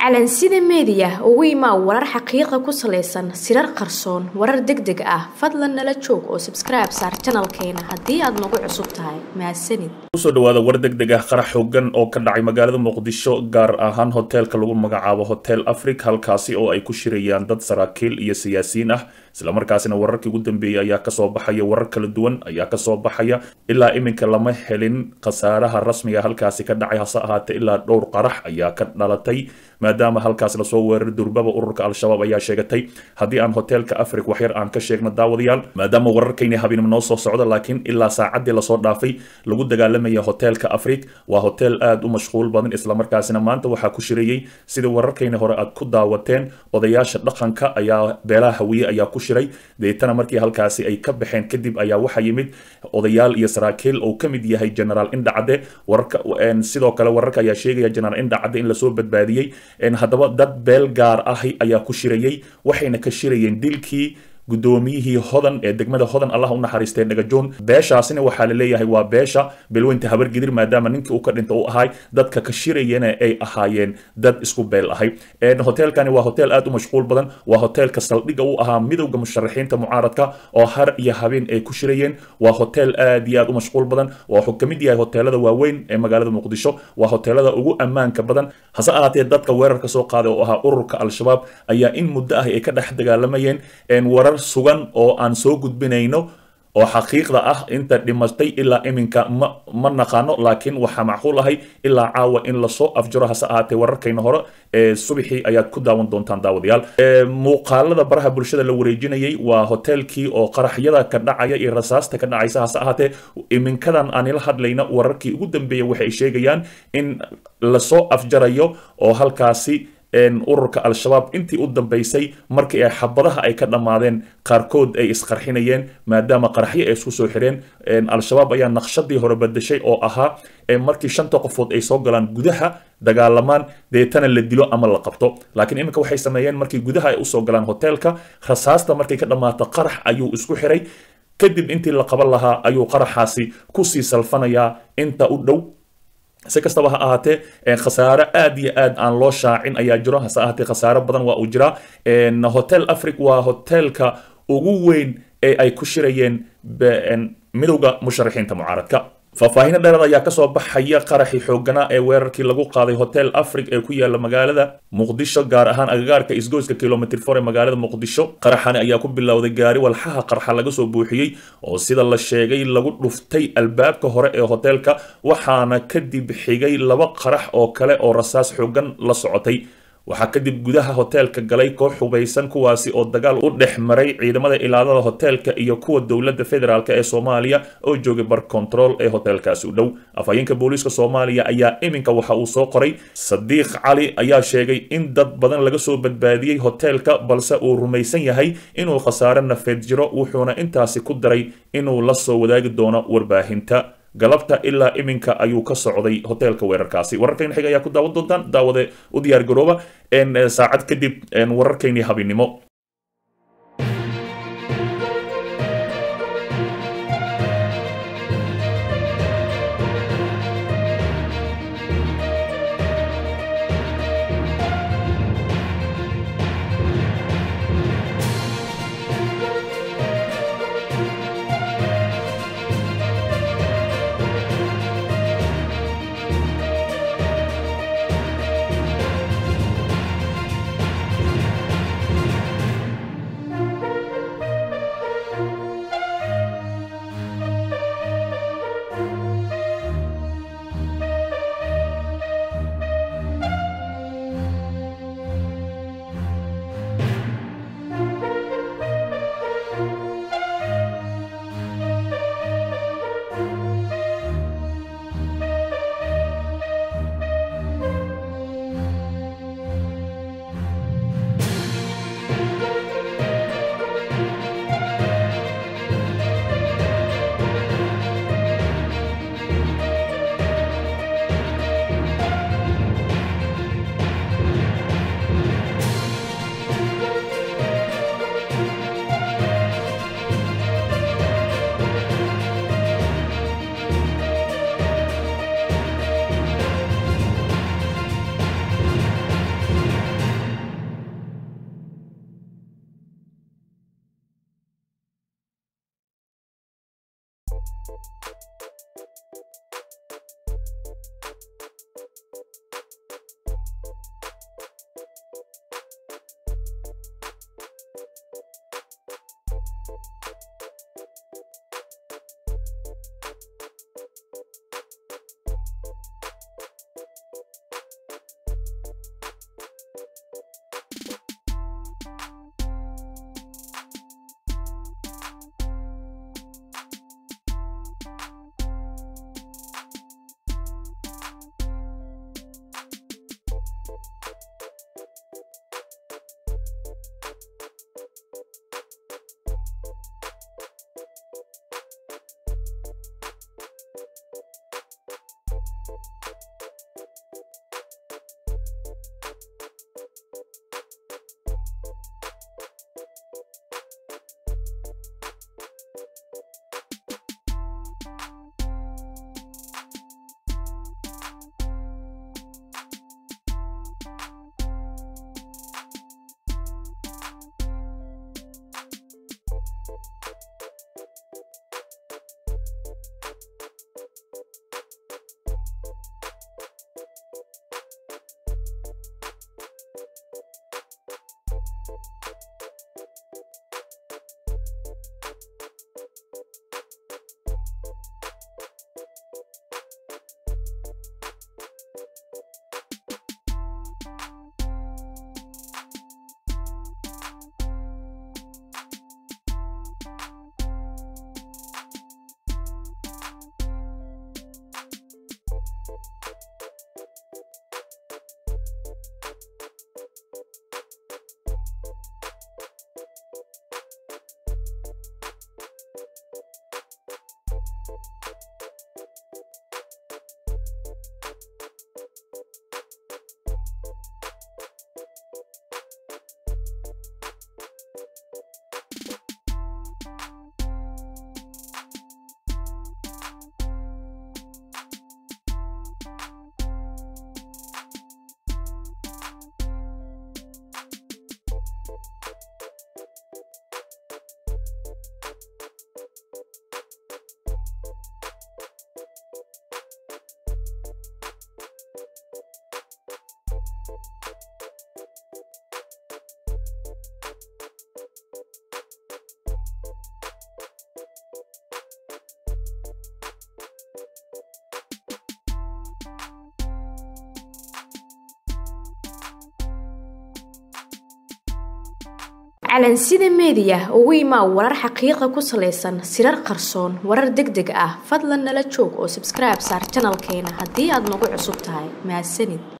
calansida meediya ugu imaa warar xaqiiqa ku salaysan sirar qarsoon warar deg deg ah fadlan nala joog oo sabskribe saar janalkeena haddii aad nagu cusub tahay mahadsanid kusoo dhawaada war deg deg ah qarax xoogan oo ka dhacay magaalada muqdisho gaar ahaan hoteelka lagu magacaabo hotel africa halkaasi oo ay ku shirayaan dad saraakiil iyo siyaasiyiin ah islamarkaasina wararkii ugu dambeeyey ayaa kasoo baxaya warar kala duwan ayaa kasoo baxaya ilaa iminka lama helin khasaaraha rasmiga halkaasi ka dhacay hase ahaatee ilaa dhowr qarax ayaa ka dhalatay maadaama halkaas lasoo weeraray durbaba ururka al-shabaab ayaa sheegatay haddii aan hoteelka afric waxyar aan ka sheegno daawadayaal maadaama wararkayni habeenimo noo soo socda laakiin ilaa saacaddii lasoo dhaafay lagu dagaalamaya hoteelka afric waa hotel aada u mashquul badan islamarkaasina maanta waxaa ku shirayey sidii wararkayni hore aad ku daawateen odayaasha dhaqanka ayaa beelaha hawiye ayaa ku shiray deetana markii halkaasi ay ka baxeen kadib ayaa waxaa yimid odayaal iyo saraakiil oo ka mid yahay generaal indhacade wararka sidoo kale wararka ayaa sheegaya generaal indhacade in lasoo badbaadiyey haddaba dad beel gaar ahi ayaa ku shirayey waxayna ka shirayeen dilkii guddoomiyihii hodan ee degmada hodan allah u naxariistay dhagajoon beeshaasina waxaa la leeyahay waa beesha bilweynta habargidir maadaama ninkii uu ka dhinta u ahay dadka ka shirayana ay ahaayeen dad isku beel ahay hoteelkani waa hotel aad u mashquul badan waa hoteelka saldhiga u ahaa midowda musharaxiinta mucaaradka oo har iyo habeen ay ku shirayeen waa hotel aad iyo aad u mashquul badan wuxuu ka mid yahay hoteelada waaweyn ee magaalada muqdisho waa hoteelada ugu ammaanka badan hase ahaatee dadka weerarka soo qaaday oo ahaa ururka al-shabaab ayaa in muddo ah ay ka dhex dagaalamayeen warar sugan oo aan soo gudbinayno oo xaqiiqda ah inta dhimatay ilaa iminka ma ma naqaano laakiin waxaa macquul ahay ilaa caawa in lasoo afjaro hase ahaatee wararkayna hore ee subaxii ayaad ku daawan doontaan daawadayaal muuqaalada baraha bulshada la wareejinayay waa hoteelkii oo qaraxyada ka dhacaya iyo rasaasta ka dhacaysa hase ahaatee iminkadan aanila hadlayna wararkii ugu dambeeya waxay sheegayaan in lasoo afjarayo oo halkaasi ururka al-shabaab intii u dambeysay markii ay xabadaha ay ka dhammaadeen qaarkood ay isqarxinayeen maadaama qaraxyo ay isku soo xireen al-shabaab ayaa naqshadii hore badashay oo ahaa markii shanta qofood ay soo galaan gudaha dagaalamaan deetana la dilo ama la qabto laakiin iminka waxay sameeyeen markii gudaha ay usoo galaan hoteelka rasaasta markay ka dhammaato qarax ayuu isku xiray kadib intii la qaban lahaa ayuu qaraxaasi kusii salfanayaa inta u dhow si kastaba ha ahaatee khasaare aad iyo aad aan loo shaacin ayaa jiro hase ahaatee khasaare badan waa uu jiraa hotel afric waa hoteelka ugu weyn ee ay ku shirayeen midowda musharaxiinta mucaaradka faahfaahinno dheeraad ayaa kasoo baxaya qaraxii xooganaa ee weerarkii lagu qaaday hotel afric ee ku yaala magaalada muqdisho gaar ahaan agagaarka isgoyska kilomitr for ee magaalada muqdisho qaraxani ayaa ku bilowday gaari walxaha qarxa laga soo buuxiyey oo sida la sheegay lagu dhuftay albaabka hore ee hoteelka waxaana kadib xigay laba qarax oo kale oo rasaas xoogan la socotay waxaa kadib gudaha hoteelka galay koox hubaysan kuwaasi oo dagaal u dhex maray ciidamada ilaalada hoteelka iyo kuwa dowladda federaalk ee soomaaliya oo joogay bar control ee hoteelkaasi u dhow afhayeenka booliiska soomaaliya ayaa iminka waxa uu soo qoray sadiiq cali ayaa sheegay in dad badan laga soo badbaadiyey hoteelka balse uu rumaysan yahay inuu khasaare nafeed jiro wuxuuna intaasi ku daray inuu la soo wadaagi doono warbaahinta galabta ilaa iminka ayuu ka socday hoteelka weerarkaasi wararkayna xiga ayaa ku daawan doontaan daawade u diyaar garooba saacad kadib wararkaynii habinimo calansida meediya ugu imaa warar xaqiiqa ku salaysan sirar qarsoon warar deg deg ah fadlan nala joog oo sabskribe saar janalkeena haddii aad nagu cusub tahay mahadsanid